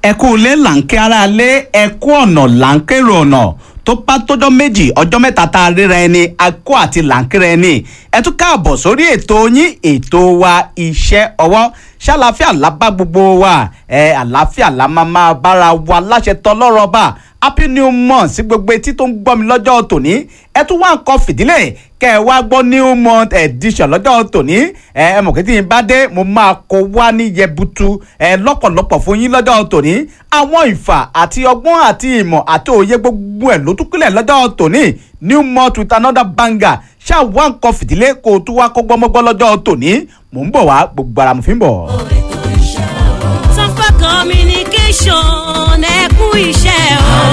ẹkú ilé là ń ké ara lé ẹkú ọ̀nà là ń kérò ọ̀nà tó bá tọjọ́ méjì ọjọ́ mẹ́ta tá a ríra ẹni akó àti là ń kíra ẹni ẹ tún káàbọ̀ sórí ètò yín ètò wa iṣẹ́ ọwọ́ ṣàlàáfíà lábá gbogbo wa ẹ àlàáfíà la máa máa bára wa láṣẹ tọlọ́rọ̀ bá happy new month sí gbogbo etí tó ń gbọ́ mi lọ́jọ́ tòní ẹ tún wá nǹkan fìdílé kẹ ẹ wá gbọ́ new month edition lọ́jọ́ tòní ẹ ẹ mọ̀ kí tí n bá dé mo máa kó wá ní yẹbutu ẹ lọ́pọ̀lọpọ̀ fún yín lọ́jọ́ tòní àwọn ìfà àti ọgbọ́n àti ìmọ̀ àti òye gbogbo ẹ̀ ló tún kílẹ̀ lọ́jọ́ tòní new month with another banger ṣáà wá nǹkan fìdílé kó o tún wá kó gbọ́mọ́gbọ́ lọ́jọ́ tòní mò ń bọ̀ wá gbogbo ara mo fi ń bọ̀. Sanfa communication ẹ kú iṣẹ́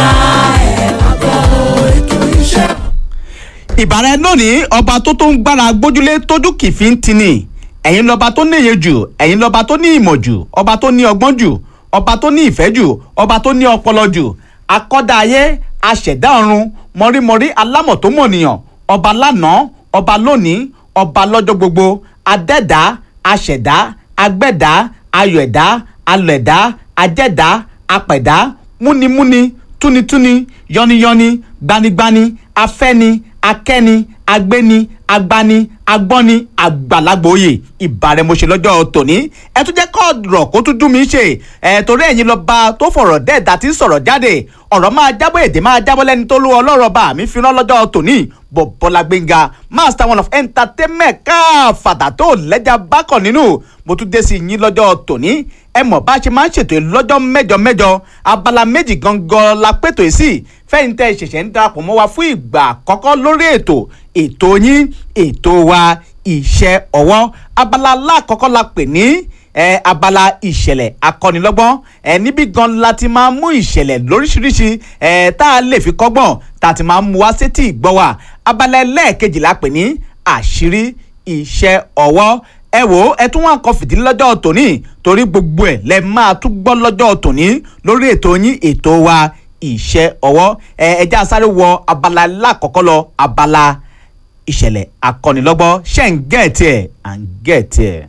o. ìbára lónìí ọba tó tó ń gbára gbójúlé tójú kìfì ń tini ẹ̀yin lọ́ba tó níye jù ẹ̀yin lọ́ba tó ní ìmọ̀ jù ọba tó ní ọgbọ́n jù ọba tó ní ìfẹ́ jù ọba tó ní ọpọlọ jù akọ́dá ayé aṣẹ̀dá ọ̀run mọ̀rímọ̀rí alámọ̀ tó mọ̀nìyàn ọba lánàá ọba lónìí ọba lọ́jọ́ gbogbo adẹ́dá aṣẹ̀dá agbẹ́dá ayọ̀ẹ̀dá alọ̀ẹ̀dá ajẹ́dá apẹ̀dá múnimúni túnitúni yọniyọni gbanigbani afẹ́ni akẹ́ni agbéni agbani agbọ́ni àgbàlagbòye ìbàrẹ̀mọṣẹ́ lọ́jọ́ tòní ẹ tún jẹ́ kọ́ ọ̀rọ̀ kó tún dùn mí ṣe ẹ torí ẹ̀yin lọ bá tó fọ̀rọ̀ dẹ́ẹ̀dá tí ń sọ̀rọ̀ jáde ọ̀rọ̀ máa jábọ̀ èdè máa jábọ̀ lẹ́ni tó lú ọlọ́rọ̀ bá mi fi rán lọ́jọ́ tòní bọ̀bọ́lá gbẹ̀ngà master one of entertainment káfàdà tó lẹ́jà bákọ̀ nínú mo tún dé sí yín lọ́jọ́ tòní ẹ mọ̀ bá a ṣe máa ń ṣètò lọ́jọ́ mẹ́jọ mẹ́jọ abala méjì gangan la pètò yìí sí fẹ́yìn tẹ́ ṣẹ̀ṣẹ̀ ń darapọ̀ mọ́ wa fún ìgbà àkọ́kọ́ lórí ètò ètò yín ètò wa iṣẹ́ ọwọ́ abala aláàkọ́kọ́ la pè ní ẹ abala ìṣẹ̀lẹ̀ akọ́nilọ́gbọ́n ẹ níbí gan la ti máa mú ìṣẹ̀lẹ̀ lóríṣiríṣi ẹ tá a lè fi kọ́gbọ́n tá a ti máa mú wá sétí ìgbọ́ wa abala ẹlẹ́ẹ̀kejì la pè ní àṣírí iṣẹ́ ọwọ́ ẹ wò ó ẹ tún wá nǹkan fìdí lọ́jọ́ tòní torí gbogbo ẹ̀ lẹ máa tún gbọ́ lọ́jọ́ tòní lórí ètò yín ètò wa iṣẹ́ ọwọ́ ẹ ẹ já sáré wọ abala lákọ̀ọ́kọ́ lọ abala ìṣẹ̀lẹ̀ akọ́nilọ́gbọ́n ṣẹ́ ń gẹ̀ẹ́tì ẹ̀ à ń gẹ̀ẹ́tì ẹ̀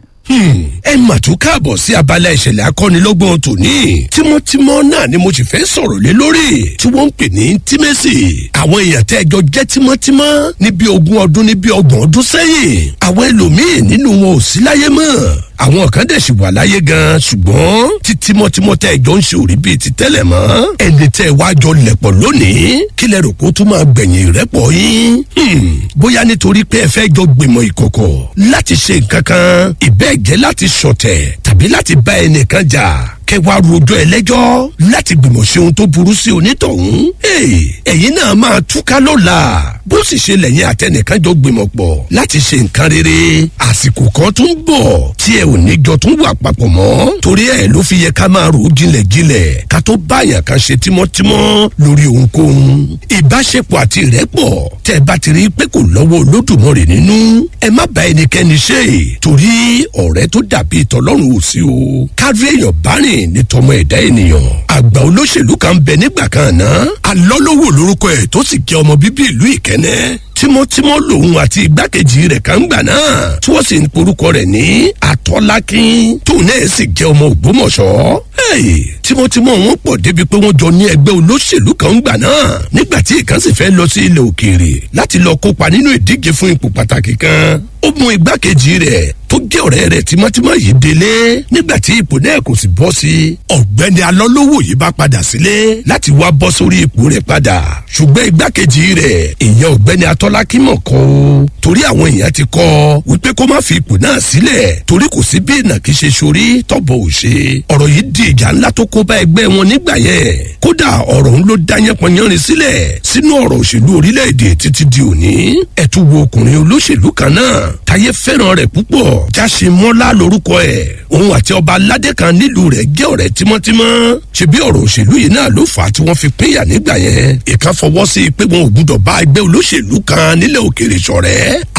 ẹ mà tún káàbọ̀ sí abala ìṣẹ̀lẹ̀ akọ́nilọ́gbọ̀n tòní tímọ́tímọ́ náà ni mo sì fẹ́ sọ̀rọ̀ lé lórí tí wọ́n ń pè ní tímẹ́sì àwọn èèyàn tẹ́ ẹjọ́ jẹ́ tímọ́tímọ́ níbi ogún ọdún níbi ọgbọ̀n ọdún sẹ́yìn àwọn ẹlòmíín nínú wọn ò sí láyé mọ́ àwọn kan dẹ̀ sì wà láyé gan ṣùgbọ́n tí tímọ́tímọ́ tẹ́ ẹjọ́ ń ṣe òrí bíi ti tẹ́lẹ̀ mọ́ ẹni tẹ́ ẹ wáá jọ lẹ̀pọ̀ lónìí kí lẹ rò kó tún máa gbẹ̀yìn rẹ́pọ̀ yín bóyá nítorí pé ẹ fẹ́ jọ gbìmọ̀ ìkọ̀kọ̀ láti ṣe nǹkan kan ìbẹ́ẹ̀ jẹ́ láti ṣọ̀tẹ̀ tàbí láti bá ẹnìkan jà kẹwàá rojọ́ ẹlẹ́jọ́ láti gbìmọ̀ ṣe ohun tó burú sí onítọ̀hún. ẹ̀yin náà máa túká lọ́la bó sì ṣe lẹ́yìn àtẹnìkan jọ gbìmọ̀ pọ̀ láti ṣe nǹkan rere àsìkò kan tún bọ̀ tí ẹ ò ní jọ tún wà papọ̀ mọ́ torí ẹ ló fi yẹ ká máa rò jinlẹ̀jinlẹ̀ ká tó báyàn kan ṣe tímọ́tímọ́ lórí ohunkóhun. ìbáṣepọ̀ àti ìrẹ́pọ̀ tẹ́ bá ti rí pé kò lọ́wọ́ olódùmarè nínú ẹ má bá ẹnikẹ́ni ṣe torí ọ̀rẹ́ tó dàbí ìtọ́lọ́run ò sí o kárí èèyàn bá rìn ní tọmọ ẹ̀dá ènìyàn. àgbà olóṣèlú kan bẹ nígbà kan náà alọ́lọ́wọ́ lórúkọ ẹ̀ tó sì jẹ́ ọmọ bíbí ìlú ìkẹ́nẹ́ tímọ́tímọ́ lòun àti igbákejì rẹ̀ kan gbà náà tí wọ́n sì ń porúkọ rẹ̀ ní atọ́lákín tóun náà sì jẹ́ ọmọ ògbómọ̀ṣọ́. tímọ́tímọ́ wọn pọ̀ débi pé wọ́n jọ ní ẹgbẹ́ olóṣèlú kan gbà náà nígbà tí ìkan sì fẹ́ lọ sí ilẹ̀ òkèèrè láti lọ kópa nínú ìdíje fún ipò pàtàkì kan ó mú igbákejì rẹ̀ tó jẹ́ ọ̀rẹ́ rẹ̀ tímọ́tímọ́ yìí délé nígbà tí ipò náà kò sì bọ́ sí i ọ̀gbẹ́ni alọ́lówó yìí bá padà sílé láti wá bọ́ sórí ipò rẹ̀ padà ṣùgbọ́n igbákejì rẹ̀ ìyẹn ọ̀gbẹ́ni atọ́lákímọ̀ kọ́ o torí àwọn èèyàn ti kọ́ wípé kó má fi ipò náà sílẹ̀ torí kò sí bí ìnàkí ṣe sórí tọ́bọ̀ ò ṣe ọ̀rọ̀ yìí di ìjà ńlá tó kó bá ẹgbẹ́ wọn nígbà yẹn kódà ọ̀rọ̀ ń ló dá yánpọnyánrin sílẹ̀ sínú ọ̀rọ̀ òṣèlú orílẹ̀-èdè títí di òní ẹ̀tún wo ọkùnrin olóṣèlú kan náà táyé fẹ́ràn rẹ̀ púpọ̀ jáṣemọ́lá lórúkọ ẹ̀ òun àti ọba aládé kan nílùú rẹ̀ jẹ́ ọ̀rẹ́ tímọ́tímọ́ ṣebí ọ̀rọ̀ òṣèlú yìí náà ló fà á tí wọ́n fi pínyà nígbà yẹn ìkan fọwọ́ sí i pé wọn ò gbúdọ̀ bá ẹgbẹ́ olóṣèlú kan nílẹ̀ òkèèrè ṣọ̀rẹ́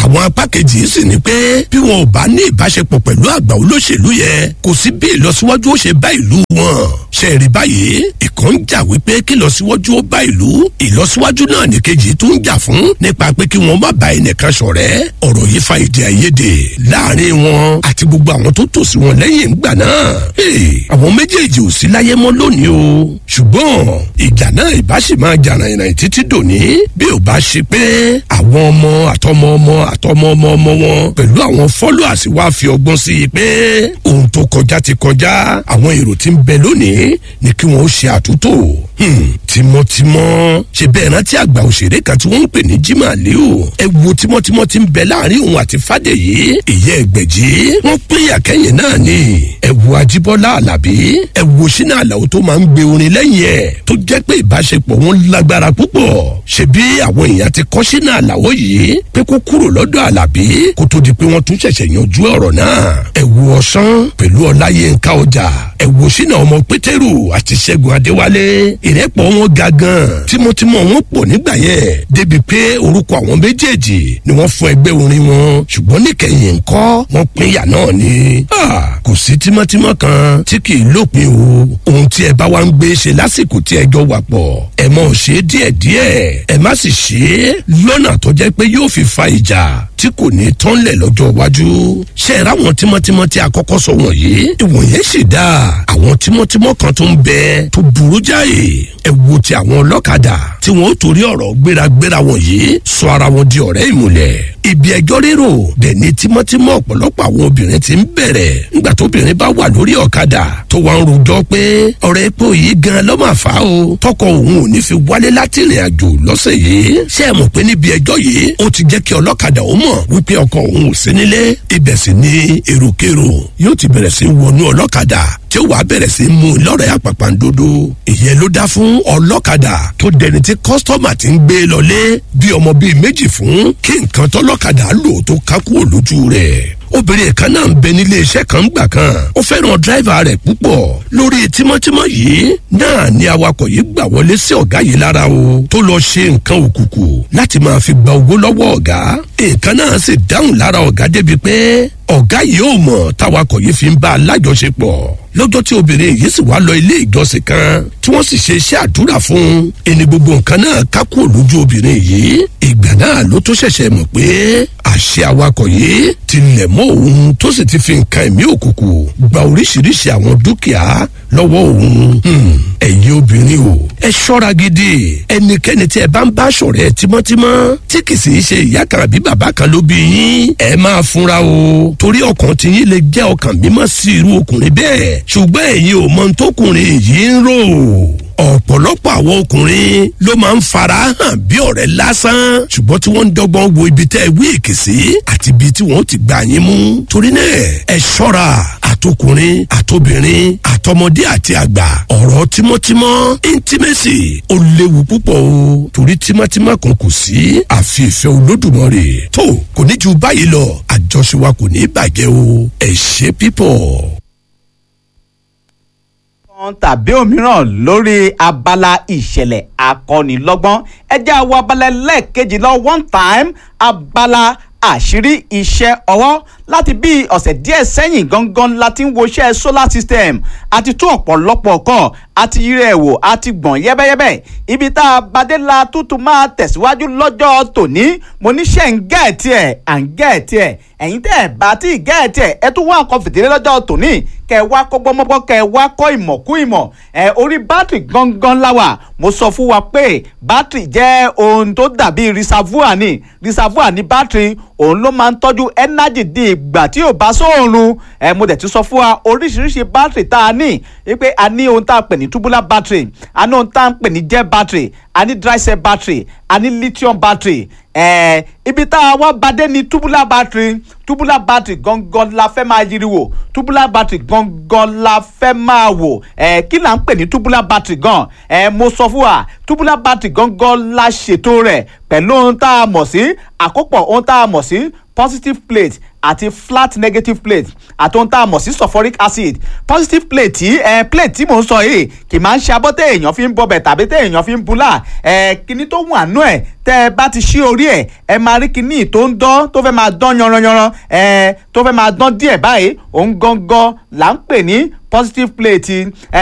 àwọn apá kejì sì ni pé bí wọn ò bá ní ìbáṣepọ̀ pẹ̀lú àgbà olóṣèlú yẹn kò sí bí ìlọsíwájú ó ṣe bá ìlú wọn ṣe rí báyìí ìkan ń jà wípé kí ìlọsíwájú ó bá ìlú ìlọsíwájú náà ní kejì tó ń jà fún nípa pé kí wọn má bá ẹnìkan ṣọ̀rẹ́ ọ̀rọ̀ yìí fa èdè àìyedè láàrin wọn àti gbogbo àwọn tó tò sí wọn lẹ́yìn ìgbà náà àwọn méjèèjì ò sí láyé mọ́ lónìí o ṣùgbọ́n ìjà náà ìbá sì máa jà ràìnràìn títí dòní bí ò bá ṣe pé àwọn ọmọ àtọmọ ọmọ àtọmọ ọmọ ọmọ wọn pẹ̀lú àwọn followers wá fi ọgbọ́n sí i pé ohun tó kọjá ti kọjá àwọn èrò tí ń bẹ lónìí ni kí wọ́n ó ṣe àtúntò tímọ́tímọ́ ṣe bẹ́ẹ̀ rántí àgbà òṣèré kan tí wọ́n ń pè ní jimá leo ẹ wo tímọ́tímọ́ ti ń bẹ láàrin òun àti fàdèyí ìyẹ́ ẹgbẹ̀jì wọ́n pín àkẹ́yìn náà ni ẹ wo ajíbọ́lá alábí ẹ wo sínú àlàó tó máa ń gbé orin lẹ́yìn ẹ̀ tó jẹ́ pé ìbáṣepọ̀ wọn lágbára púpọ̀ ṣebí àwọn èèyàn ti kọ́ sínú àlàó yìí pé kó kúrò lọ́dọ̀ alábí kó tó di pé wọ́n tún ṣẹ̀ṣẹ̀ yanjú ọ̀rọ̀ náà ẹ wo ọ̀sán pẹ̀lú ọláyínká ọjà ẹ wo sínú ọmọ pétérù àti ṣẹ́gun adéwálé ìrẹ́pọ̀ wọn ga gan tímọ́tímọ́ wọn pọ̀ nígbà yẹn débi pé orúkọ àwọn méjèèjì ni wọ́n fún ẹgbẹ́ orin wọn ṣùgbọ́n níkẹyìn ńkọ́ wọ́n pínyà náà ni kò sí tímọ́tímọ́ kan tí kì í lópin o ohun tí ẹ bá wá ń gbé ṣe lásìkò tí ẹ jọ wà pọ̀ ẹ mọ̀ ṣe díẹ̀díẹ̀ ẹ má sì ṣe é lọ́nà tó jẹ́ pé yóò fi fa ìjà tí kò ní tánlẹ̀ lọ́jọ́ iwájú ṣe é ráwọn tímọ́tímọ́ tí a kọ́kọ́ sọ wọ̀nyí ìwọ̀nyẹn sì dáa àwọn tímọ́tímọ́ kan tó ń bẹ tó burú jáì ẹ wo ti àwọn ọlọ́kadà tí wọ́n ó torí ọ̀rọ̀ gbéragbéra wọ̀nyí sọ ara wọn di ọ̀rẹ́ ìmùlẹ̀ ibi ẹjọ́ rérò dẹ̀ ní tímọ́tímọ́ ọ̀pọ̀lọpọ̀ àwọn obìnrin ti ń bẹ̀rẹ̀ nígbà tóbìnrin bá wà lórí ọ̀kadà tó wá ń rojọ́ pé ọ̀rẹ́ epo yìí gan ló máa fà á o tọkọ òun ò ní fi wálé láti ìrìn àjò lọ́sẹ̀ yìí ṣé ẹ mọ̀ pé níbi ẹjọ́ yìí ó ti jẹ́ kí ọlọ́kadà ó mọ̀ wípé ọkọ òun ò sí nílé ibẹ̀ sì ni èròkèrò yóò ti bẹ̀rẹ̀ sí wọnú ọlọ́kadà tí ó wàá bẹ̀rẹ̀ sí mú un lọ́rẹ̀ àpàpàǹdodo ìyẹn ló dá fún ọlọ́kadà tó dẹni tí kọ́sítọ́mà ti ń gbé lọlé bí ọmọ bíi méjì fún kí nǹkan tọ́lọ́kadà lò tó kákú òlójú rẹ̀ obìnrin kan náà ń bẹ nílé iṣẹ́ kan gbà kan ó fẹ́ràn dírẹ́fà rẹ̀ púpọ̀ lórí tímọ́tímọ́ yìí náà ni awakọ̀ yìí gbà wọlé sí ọ̀gá yìí lára o tó lọ ṣe nǹkan òkùnkùn láti máa fi gba owó lọ́wọ́ ọ̀gá nǹkan náà sì dáhùn lára ọ̀gá débi pé ọ̀gá yìí ò mọ̀ táwakọ̀ yìí fi ń bá a lájọṣepọ̀ lọ́jọ́ tí obìnrin yìí sì wá lọ ilé ìjọsìn kan tí wọ́n sì ṣe iṣẹ́ àdúrà fún ẹni gbogbo nǹkan náà kákú òlójú obìnrin yìí ìgbà náà ló tó ṣẹ̀ṣẹ̀ mọ̀ pé àṣẹ awakọ̀ yìí ti lẹ̀ mọ́ òun tó sì ti fi nǹkan ẹ̀mí òkùnkùn gba oríṣiríṣi àwọn dúkìá lọ́wọ́ òun ẹ̀yin obìnrin o ẹ ṣọ́ra gidi ẹnikẹ́ni tí ẹ bá ń bá ṣọ̀rẹ́ tímọ́tímọ́ tí kì í sì í ṣe ìyá kan àbí bàbá kan ló bí yín ẹ máa fúnra o torí ọkàn tí yín lè jẹ́ ọkàn mímọ́ sí irú ọkùnrin bẹ́ẹ̀ ṣùgbọ́n ẹ̀yin ò mọ tókùnrin yìí ń rò ọ̀pọ̀lọpọ̀ àwọn ọkùnrin ló máa ń fara hàn bí ọ̀rẹ́ lásán ṣùgbọ́n tí wọ́n ń dọ́gbọ́n wo ibi tẹ́ ẹ wí èkì sí àti ibi tí wọ́n ti gbà yín mú torí náà ẹ ṣọ́ra àtọkùnrin àtobìnrin àtọmọdé àti àgbà ọ̀rọ̀ tímọ́tímọ́ intimacy ó léwu púpọ̀ o torí tímọ́tímọ́ kan kò sí àfi ìfẹ́ olódùmarè tó kò ní ju báyìí lọ àjọṣe wa kò ní bàjẹ́ o ẹ ṣe pípọ̀ kan tàbí òmíràn lórí abala ìṣẹ̀lẹ̀ akọ́nilọ́gbọ́n ẹjẹ́ àwọn abala lẹ́ẹ̀kejì lọ one time abala àṣírí iṣẹ́ ọwọ́ láti bí ọ̀sẹ̀ díẹ̀ sẹ́yìn gangan la ti ń wo iṣẹ́ solar system àti tún ọ̀pọ̀lọpọ̀ kan àti yírẹ̀ ẹ̀ wò àti gbọ̀n yẹ́bẹ́yẹ́bẹ́ ibi tá a bàdé la tútù máa tẹ̀síwájú lọ́jọ́ tòní mo níṣẹ́ ń gẹ̀ẹ́tì ẹ̀ à ń gẹ̀ẹ́tì ẹ̀ ẹ̀yin tẹ́ ẹ̀ bá tí ì gẹ̀ẹ́tì ẹ̀ ẹ tún wá nǹkan fìdílé lọ́jọ́ tòní kẹ wá kọ́ gbọ́mọ́gbọ́ kẹ wá kọ́ ìmọ̀ kú ìmọ̀ ẹ orí bátìrì gangan láwà mo sọ fún wa pé bátìrì jẹ́ ohun tó dàbí reservoir ni reservoir ni bátìrì òun ló máa ń tọ́jú energy di ìgbà tí ò bá sóòrùn ẹ mo dẹ̀ ti sọ fún wa oríṣiríṣi bátìrì tá a ní wípé a ní ohun tá a pè ní tubular battery a ní ohun tá a pè ní gel battery a ní dry cell battery a ní lithium battery ẹ ibi tá a wá badé ní tubular battery tubular battery gangan la fẹ́ máa yiri wò tubular battery gangan la fẹ́ máa wò ẹ kí là ń pè ní tubular battery gan ẹ mo sọ fún wa tubular battery gangan la ṣètò rẹ̀ pẹ̀lú ohun tá a mọ̀ sí àkópọ̀ ohun tá a mọ̀ sí positive plate àti flat negative plate àti ohun tá a mọ̀ sí sulfuric acid positive plate tí ẹ plate tí mò ń sọ yìí kì máa ń ṣe abọ́ tẹ́ èèyàn fi ń bọbẹ̀ tàbí tẹ́ èèyàn fi ń bulá ẹ kíní tó wà nú ẹ̀ tẹ́ ẹ bá ti ṣí orí ẹ̀ ẹ máa rí kíní tó ń dán tó fẹ́ máa dán yanranyanran ẹ tó fẹ́ máa dán díẹ̀ báyìí òun gangan là ń pè ní positive plate ẹ